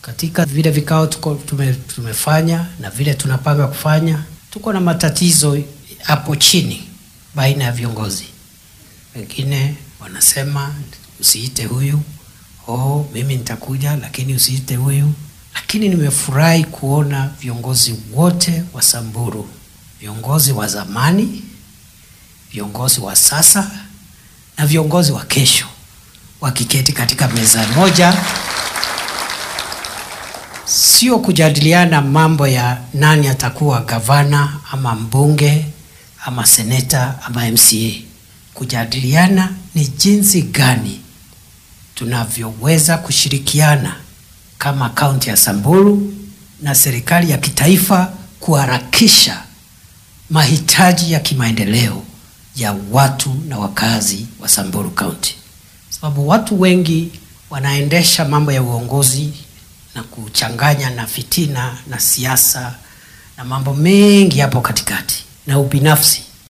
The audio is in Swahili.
katika vile vikao tuko tume, tumefanya na vile tunapanga kufanya, tuko na matatizo hapo chini baina ya viongozi. Wengine wanasema usiite huyu, oh, mimi nitakuja, lakini usiite huyu. Lakini nimefurahi kuona viongozi wote wa Samburu, viongozi wa zamani, viongozi wa sasa na viongozi wa kesho wakiketi katika meza moja, sio kujadiliana mambo ya nani atakuwa gavana ama mbunge ama seneta ama MCA. Kujadiliana ni jinsi gani tunavyoweza kushirikiana kama kaunti ya Samburu na serikali ya kitaifa kuharakisha mahitaji ya kimaendeleo ya watu na wakazi wa Samburu County, sababu watu wengi wanaendesha mambo ya uongozi na kuchanganya na fitina na siasa na mambo mengi hapo katikati na ubinafsi